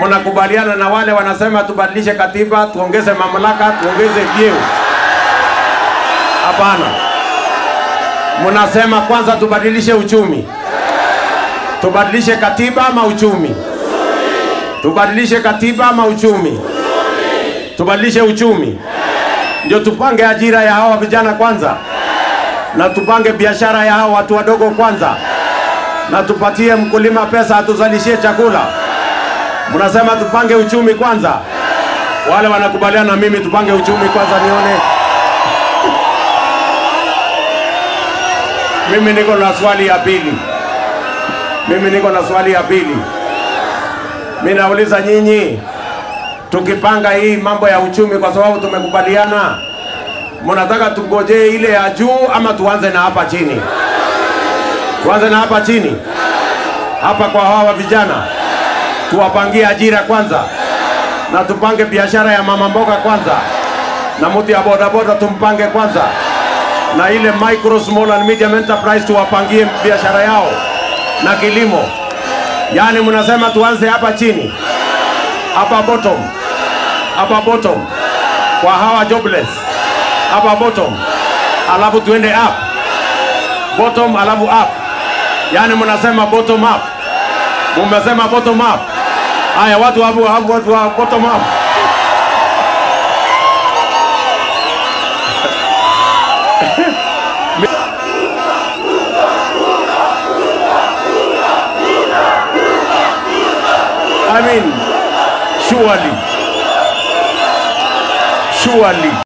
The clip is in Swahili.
mnakubaliana na wale wanasema tubadilishe katiba, tuongeze mamlaka, tuongeze vyeo? Hapana. Mnasema kwanza tubadilishe uchumi, tubadilishe katiba ama uchumi? Tubadilishe katiba ama uchumi? Tubadilishe uchumi ndio tupange ajira ya hawa vijana kwanza, na tupange biashara ya hawa watu wadogo kwanza, na tupatie mkulima pesa atuzalishie chakula. Mnasema tupange uchumi kwanza. Wale wanakubaliana na mimi tupange uchumi kwanza, nione. Mimi niko na swali ya pili. Mimi niko na swali ya pili. Mimi nauliza nyinyi, tukipanga hii mambo ya uchumi, kwa sababu tumekubaliana, mnataka tungojee ile ya juu ama tuanze na hapa chini? Tuanze na hapa chini, hapa kwa hawa vijana, tuwapangie ajira kwanza, na tupange biashara ya mama mboga kwanza, na mtu ya bodaboda tumpange kwanza, na ile micro small and medium enterprise tuwapangie biashara yao na kilimo. Yaani mnasema tuanze hapa chini, hapa bottom, hapa bottom kwa hawa jobless, hapa bottom, alafu tuende up, bottom alafu up. Yaani mnasema bottom up, mumesema bottom up. Haya, watu hapo hapo, watu wa bottom up. I mean, surely, surely.